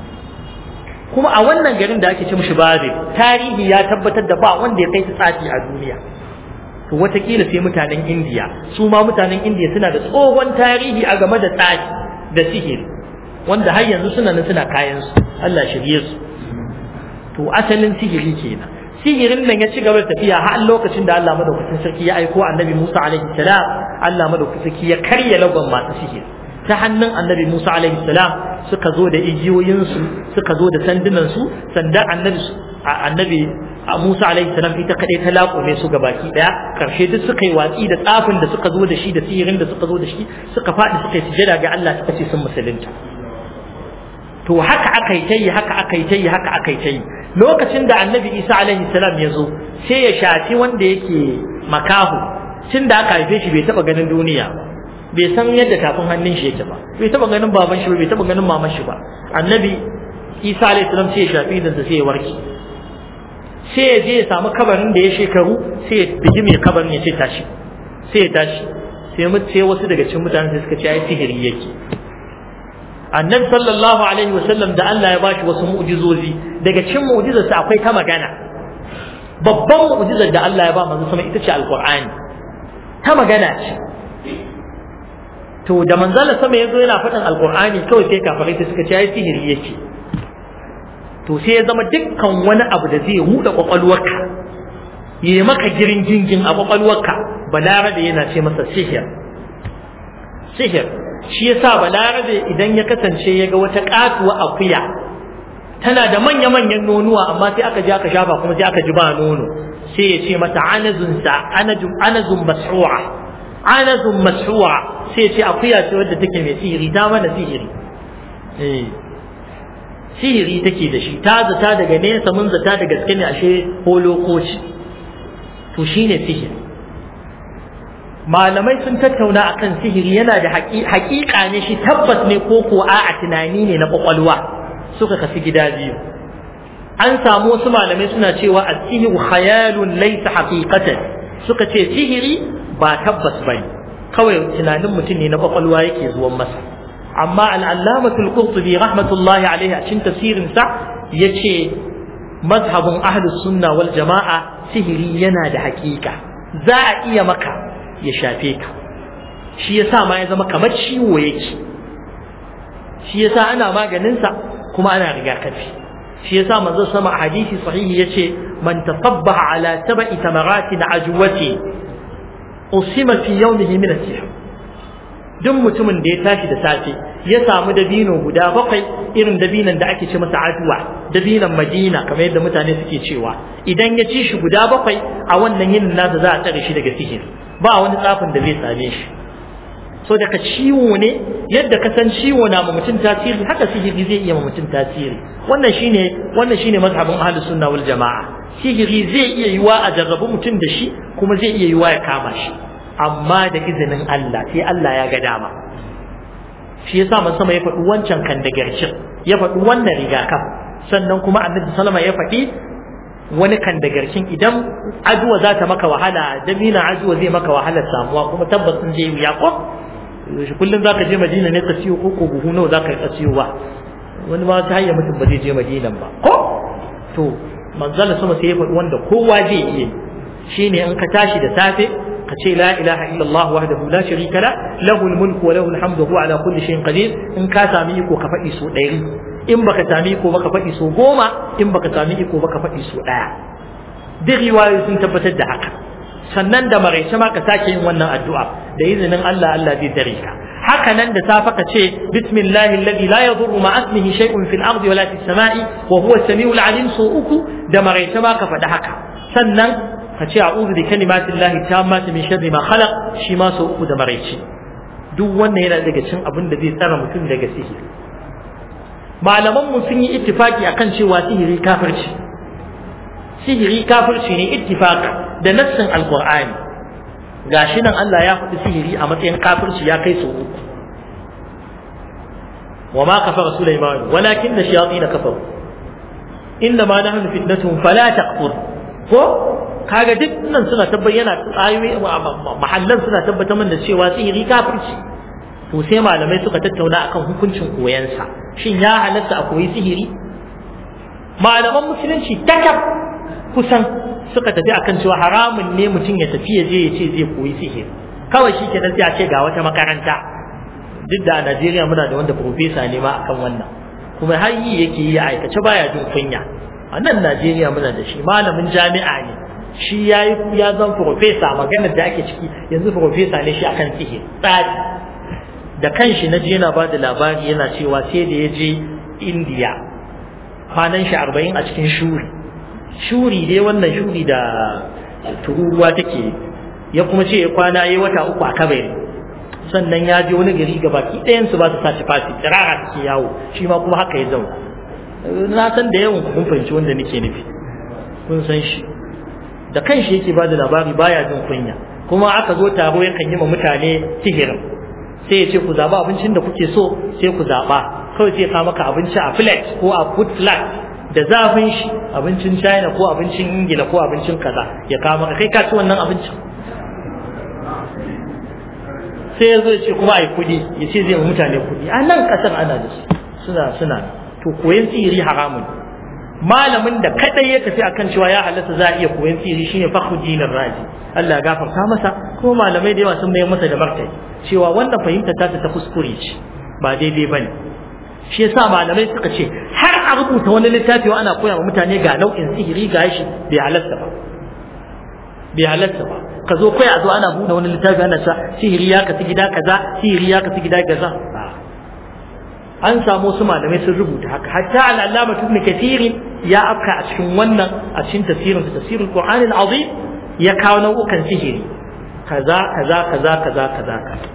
kuma a wannan garin da ake ce mishi babil tarihi ya tabbatar da ba wanda ya kai su tsafi a duniya to watakila sai mutanen indiya su ma mutanen indiya suna da tsohon tarihi a game da tsafi da sihiri wanda har yanzu suna nan suna kayan su Allah shirye su to asalin sihiri kenan sihirin nan ya ci gaba da tafiya har lokacin da Allah madaukakin sarki ya aiko annabi Musa alaihi salam Allah madaukakin sarki ya karya lagon masu sihiri ta hannun annabi Musa alaihi salam suka zo da igiyoyinsu suka zo da sandunansu sandan annabi annabi Musa alaihi salam ita kadai ta laƙume su ga baki daya karshe duk suka yi watsi da tsafin da suka zo da shi da sihirin da suka zo da shi suka faɗi suka yi sujada ga Allah suka ce sun musulunta to haka aka yi tayi haka aka yi tayi haka aka yi tayi lokacin da annabi Isa alaihi salam ya zo sai ya shafi wanda yake makahu tun da aka haife shi bai taba ganin duniya ba bai san yadda tafin hannun shi yake ba bai taba ganin baban shi ba bai taba ganin maman shi ba annabi Isa alaihi salam sai ya shafi idan sai ya warke sai ya je ya samu kabarin da ya shekaru sai ya bigi mai kabarin ya ce tashi sai ya tashi sai mu sai wasu daga cikin mutanen sai suka ce ai sihiri yake annabi sallallahu alaihi wasallam da Allah ya bashi wasu mu'jizozi daga cikin mu'jizarsa akwai ta magana babban mu'jizar da Allah ya ba manzo sama ita ce alqur'ani ta magana ce to da manzala sama yazo yana faɗin alqur'ani kawai sai kafirai sai suka ce ai sihiri yake to sai ya zama dukkan wani abu da zai huda kwakwalwarka ya maka girin gingin a kwakwalwarka balarabe yana ce masa sihir sihir shi yasa balarabe idan ya kasance ya ga wata katuwa akuya tana da manya-manyan nonuwa amma sai aka je aka shafa kuma sai aka ji ba nono sai ya ce mata anazun sa anazun anazun mas'ura anazun mas'ura sai ya ce akuya ce wadda take mai sihiri ta mana sihiri eh sihiri take da shi ta zata daga nesa mun zata da gaske ne ashe holokoci to shine sihiri malamai sun tattauna akan sihiri yana da haƙiƙa ne shi tabbas ne ko ko a tunani ne na kwakwalwa suka kafi gida biyu an samu wasu malamai suna cewa as-sihru khayalun laysa haqiqatan suka ce sihiri ba tabbas bane kawai tunanin mutum ne na kwakwalwa yake zuwan masa amma al'allamatul qurtubi rahmatullahi alaihi a cikin tafsirinsa ya ce mazhabin ahlus sunna wal jama'a sihiri yana da hakika za a iya maka ya shafe ka shi yasa ma ya zama kamar ciwo yake shi yasa ana maganinsa kuma ana rigakafi shi yasa manzo sama a hadisi sahihi yace man tasabbaha ala sab'i tamaratin ajwati usima fi yawmihi min as-sihr duk mutumin da ya tashi da safe ya samu dabino guda bakwai irin dabinan da ake ce masa aduwa dabinan madina kamar yadda mutane suke cewa idan ya ci shi guda bakwai a wannan yinin nasa za a tsare shi daga sihir ba wani tsafin da zai same shi so daga ciwo ne yadda ka san ciwo na ma mutum tasiri haka sihiri zai iya ma mutum tasiri wannan shine wannan shine mazhabin ahlus sunna wal jamaa sihiri zai iya yiwa a jarrabu mutum da shi kuma zai iya yiwa ya kama shi amma da izinin Allah sai Allah ya ga dama shi yasa man sama ya faɗi wancan kan da garcin ya faɗi wannan rigakaf sannan kuma annabi sallama ya faɗi wani kan da garcin idan ajuwa za ta maka wahala damina ajuwa zai maka wahalar samuwa kuma tabbas sun je wuya ko kullum zaka je Madina ne ka siyo ko ko buhu nawa zaka ka siyo ba wani ma ta hanyar mutum ba zai je Madina ba ko to manzala sama sai ya faɗi wanda kowa zai iya shine in ka tashi da safe ka ce la ilaha illallah wahdahu la sharika la lahul mulku wa lahul hamdu huwa ala kulli shay'in qadir in ka sami iko ka faɗi so ɗari in baka sami iko baka faɗi so goma in baka sami iko baka faɗi so ɗaya duk riwayoyi sun tabbatar da haka sannan da maraice ma ka sake yin wannan addu'a da izinin Allah Allah zai dare ka haka nan da safa ka ce bismillahi alladhi la yadurru ma ismihi shay'un fil ardi wala fis sama'i wa huwa as-sami'ul 'alim so uku da maraice ma ka faɗi haka sannan ka ce a'udhu bi kalimatillahi tammati min sharri ma khalaq shi ma so uku da maraice duk wannan yana daga cikin abin da zai tsara mutum daga sihiri malaman mu sun yi ittifaki akan cewa sihiri kafirci sihiri kafirci ne ittifaq da nassin alqur'ani gashi nan Allah ya faɗi sihiri a matsayin kafirci ya kai su uku wa ma kafara sulaiman walakin da shayatin kafaru inna ma nahnu fitnatuhum fala taqfur ko kaga duk nan suna tabbayyana ayoyi mahallan suna tabbatar min da cewa sihiri kafirci to sai malamai suka tattauna akan hukuncin koyansa shin ya halatta a koyi sihiri malaman musulunci takab kusan suka tafi akan cewa haramun ne mutum ya tafi ya je ya ce zai koyi sihiri kawai shi ke sai a ce ga wata makaranta duk da a Najeriya muna da wanda profesa ne ma akan wannan kuma har yi yake yi a aikace baya jin kunya a nan Najeriya muna da shi malamin jami'a ne shi ya yi ya zan profesa maganar da ake ciki yanzu profesa ne shi akan sihiri tsari da kanshi na je yana ba da labari yana cewa sai da ya je Indiya kwanan shi arba'in a cikin shuri shuri dai wannan shuri da tururuwa take ya kuma ce ya kwana ya wata uku a kabari sannan ya je wani gari ga baki ɗayan su ba su sa tufafi tsirara suke yawo shi ma kuma haka ya zauna na san da yawan kun fahimci wanda nake nufi kun san shi da kanshi yake ba da labari baya jin kunya kuma aka zo taro yakan yi ma mutane sihirin sai ya ce ku zaɓa abincin da kuke so sai ku zaɓa kawai sai ka maka abinci a plate ko a food flat da zafin shi abincin china ko abincin ingila ko abincin kaza ya kawo maka kai ka ci wannan abincin sai ya zo ya ce kuma a yi kuɗi ya ce zai mutane kuɗi a nan ƙasar ana da su suna suna to koyon sihiri haramun malamin da kadai ya tafi akan cewa ya halatta za a iya koyon sihiri shine Fakhruddin Razi Allah ya gafarta masa kuma malamai da yawa sun mayar masa da martani cewa wannan fahimta ta ta kuskure ce ba daidai bane shi yasa malamai suka ce har a rubuta wani littafi ana koya wa mutane ga nau'in sihiri ga shi bai halatta ba bai halatta ba ka zo kai a zo ana buɗe wani littafi ana sa sihiri ya kasu gida kaza sihiri ya kasu gida kaza an samu su malamai sun rubuta haka hatta al'allama ibn kathir ya afka a cikin wannan a cikin tafsirin sa tafsirul qur'an al-azim ya kawo nau'ukan sihiri kaza kaza kaza kaza kaza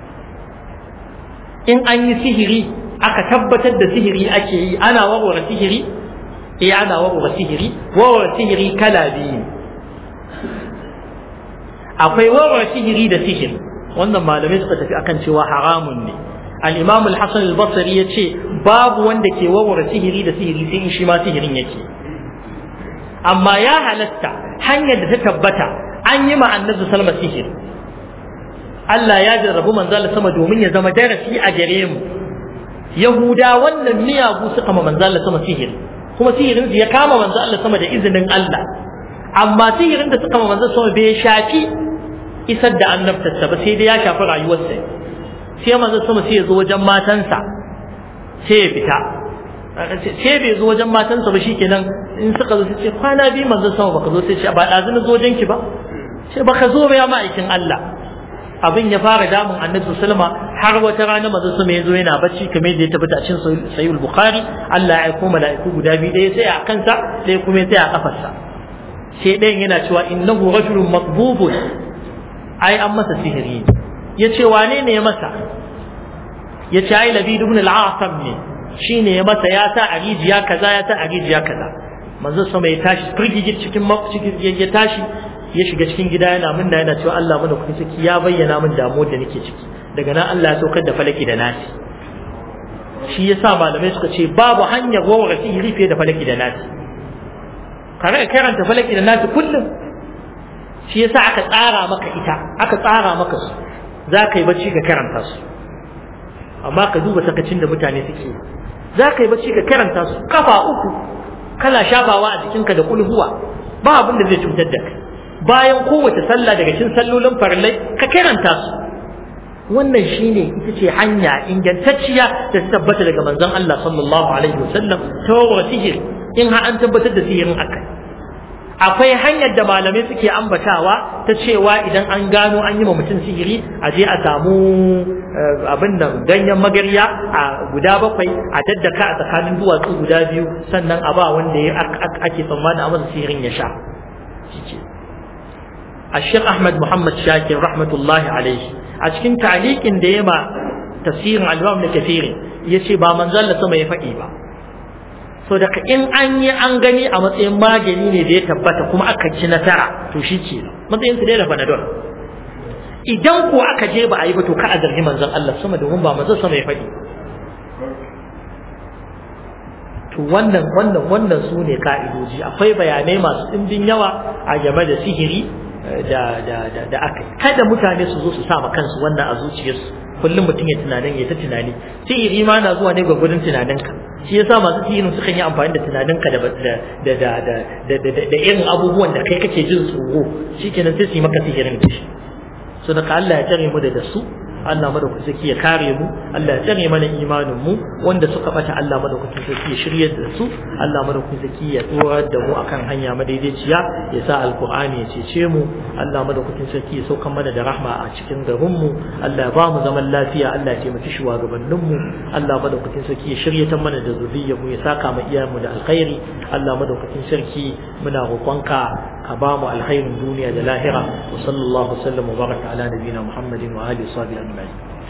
in an yi sihiri aka tabbatar da sihiri ake yi ana warware sihiri eh ana warware sihiri warware sihiri kala biyu akwai warware sihiri da sihiri wannan malamai suka tafi akan cewa haramun ne al-imam al-hasan al-basri yace babu wanda ke warware sihiri da sihiri sai in shi ma sihirin yake amma ya halatta hanyar da ta tabbata an yi ma annabi salma sihiri Allah ya jarrabu manzo Allah sama domin ya zama darasi a gare mu Yahuda wannan miyagu suka ma manzo Allah sama sihiri kuma sihirin ya kama manzo Allah sama da izinin Allah amma sihirin da suka manzo sama bai shafi isar da annabtarsa ba sai dai ya shafi rayuwarsa sai manzo sama sai ya zo wajen matansa sai ya fita sai bai zo wajen matansa ba shikenan in suka zo sai ce kwana biyu manzo sama baka zo sai ce ba dazu na zo wajen ki ba sai baka zo ba ya ma'aikin Allah abin ya fara damun annabi sallama har wata rana manzo sama ya zo yana bacci kamar yadda ya tabbata a cikin sahih bukhari Allah ya aiko mala'iku guda biyu ɗaya sai a kansa ɗaya kuma sai a kafarsa sai ɗayan yana cewa innahu rajulun matbubun ai an masa sihiri ya ce wane ne ya masa ya ce ai labid ibn al-asam ne shine ya masa ya sa a rijiya kaza ya sa a rijiya kaza manzo sama ya tashi firgigit cikin cikin ya tashi ya shiga cikin gida yana min da yana cewa Allah mana kuɗi ciki ya bayyana min damuwar da nake ciki daga nan Allah ya saukar da falaki da nasi shi yasa malamai suka ce babu hanyar wawara sihiri fiye da falaki da nasi kare karanta falaki da nasi kullum shi yasa aka tsara maka ita aka tsara maka su za ka yi bacci ka karanta su amma ka duba sakacin da mutane suke za ka yi bacci ka karanta su kafa uku kana shafawa a jikinka da kulhuwa ba abin da zai cutar da kai bayan kowace sallah daga cikin sallolin farillai ka karanta su wannan shine ita ce hanya ingantacciya da ta tabbata daga manzon Allah sallallahu alaihi wasallam ta sihir in har an tabbatar da sihirin akai akwai hanyar da malamai suke ambatawa ta cewa idan an gano an yi ma mutum sihiri a je a samu abin nan ganyen magarya a guda bakwai a daddaka a tsakanin duwatsu guda biyu sannan a ba wanda ya ake tsammanin a masa sihirin ya sha الشيخ أحمد محمد شاكر رحمة الله عليه أشكن تعليق ديما تفسير الإمام كثير يشي با من زال سما يفقي با so daga in an yi an gani a matsayin magani ne da ya tabbata kuma aka ci nasara to shi ke matsayin su dai da panadol idan ko aka je ba a yi ba to ka a zargi manzon Allah sama domin ba manzon sama ya faɗi to wannan wannan wannan su ne ka'idoji akwai bayanai masu ɗimbin yawa a game da sihiri da da da da aka kada mutane su zo su sa kansu wannan a zuciyarsu kullum mutum ya tunanin ya ta tunani sihiri ma na zuwa ne gwagwadon tunaninka shi yasa masu sihirin sukan yi amfani da tunaninka da da da da da irin abubuwan da kai kake jin tsoro shikenan sai su yi maka sihirin da shi so da Allah ya tare mu da su Allah madaukakin sarki ya kare mu Allah ya tsare mana imanin mu wanda suka bata Allah madaukakin sarki ya shiryar da su Allah madaukakin sarki ya tsorar da mu akan hanya madaidaiciya ya sa alqur'ani ya cece mu Allah madaukakin sarki ya sauka mana da rahma a cikin garin mu Allah ya ba mu zaman lafiya Allah ya taimaki shugabannin mu Allah madaukakin sarki ya shiryata mana da zuriyar mu ya saka mu iyayen mu da alkhairi Allah madaukakin sarki muna roƙonka ka ba mu alkhairin duniya da lahira wa sallallahu sallam wa baraka ala nabiyina muhammadin wa alihi wa sahbihi ajma'in